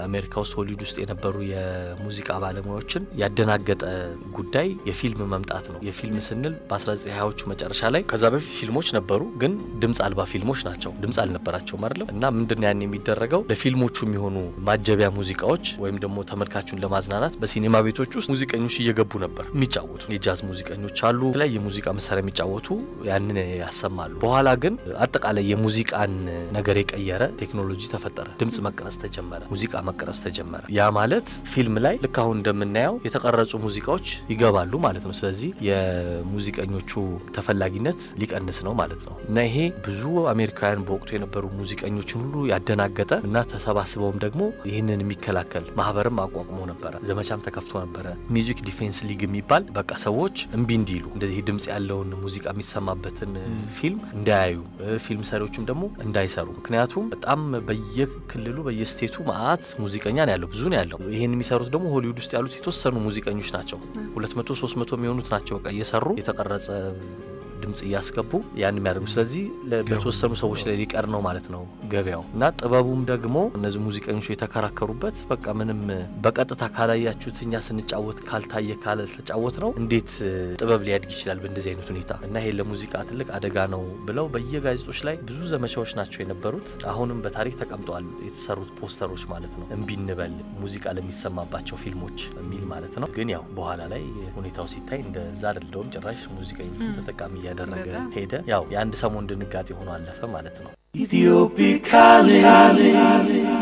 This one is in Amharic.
አሜሪካ ውስጥ ሆሊውድ ውስጥ የነበሩ የሙዚቃ ባለሙያዎችን ያደናገጠ ጉዳይ የፊልም መምጣት ነው። የፊልም ስንል በ1920ዎቹ መጨረሻ ላይ ከዛ በፊት ፊልሞች ነበሩ፣ ግን ድምፅ አልባ ፊልሞች ናቸው። ድምፅ አልነበራቸውም አይደለም። እና ምንድን ያን የሚደረገው ለፊልሞቹ የሚሆኑ ማጀቢያ ሙዚቃዎች ወይም ደግሞ ተመልካቹን ለማዝናናት በሲኔማ ቤቶች ውስጥ ሙዚቀኞች እየገቡ ነበር የሚጫወቱ። የጃዝ ሙዚቀኞች አሉ፣ የተለያየ የሙዚቃ መሳሪያ የሚጫወቱ ያንን ያሰማሉ። በኋላ ግን አጠቃላይ የሙዚቃን ነገር የቀየረ ቴክኖሎጂ ተፈጠረ። ድምፅ መቀረጽ ተጀመረ፣ ሙዚቃ መቀረጽ ተጀመረ። ያ ማለት ፊልም ላይ ልክ አሁን እንደምናየው የተቀረጹ ሙዚቃዎች ይገባሉ ማለት ነው። ስለዚህ የሙዚቀኞቹ ተፈላጊነት ሊቀንስ ነው ማለት ነው እና ይሄ ብዙ አሜሪካውያን በወቅቱ የነበሩ ሙዚቀኞችን ሁሉ ያደናገጠ እና ተሰባስበውም ደግሞ ይህንን የሚከላከል ማህበርም አቋቁሞ ነበረ። ዘመቻም ተከፍቶ ነበረ። ሚውዚክ ዲፌንስ ሊግ የሚባል በቃ ሰዎች እምቢ እንዲሉ እንደዚህ ድምጽ ያለውን ሙዚቃ የሚሰማበትን ፊልም እንዳያዩ፣ ፊልም ሰሪዎችም ደግሞ እንዳይሰሩ። ምክንያቱም በጣም በየክልሉ በየስቴቱ መአት ሙዚቀኛ ነው ያለው፣ ብዙ ነው ያለው። ይህን የሚሰሩት ደግሞ ሆሊውድ ውስጥ ያሉት የተወሰኑ ሙዚቀኞች ናቸው። ሁለት መቶ ሶስት መቶ የሚሆኑት ናቸው በቃ እየሰሩ የተቀረጸ ድምጽ እያስገቡ ያን የሚያደርጉ ስለዚህ በተወሰኑ ሰዎች ላይ ሊቀር ነው ማለት ነው ገበያው እና ጥበቡም ደግሞ እነዚህ ሙዚቀኞች የተከራከሩበት በቃ ምንም በቀጥታ ካላያችሁት እኛ ስንጫወት ካልታየ ካልተጫወት ነው እንዴት ጥበብ ሊያድግ ይችላል በእንደዚህ አይነት ሁኔታ እና ይሄ ለሙዚቃ ትልቅ አደጋ ነው ብለው በየጋዜጦች ላይ ብዙ ዘመቻዎች ናቸው የነበሩት አሁንም በታሪክ ተቀምጠዋል የተሰሩት ፖስተሮች ማለት ነው እምቢ እንበል ሙዚቃ ለሚሰማባቸው ፊልሞች የሚል ማለት ነው ግን ያው በኋላ ላይ ሁኔታው ሲታይ እንደዛ አይደለውም ጭራሽ ሙዚቀኞቹን ተጠቃሚ እያደረገ ሄደ ያው የአንድ ሰሞን ድንጋጤ ሆኖ አለፈ ማለት ነው Ethiopic calling.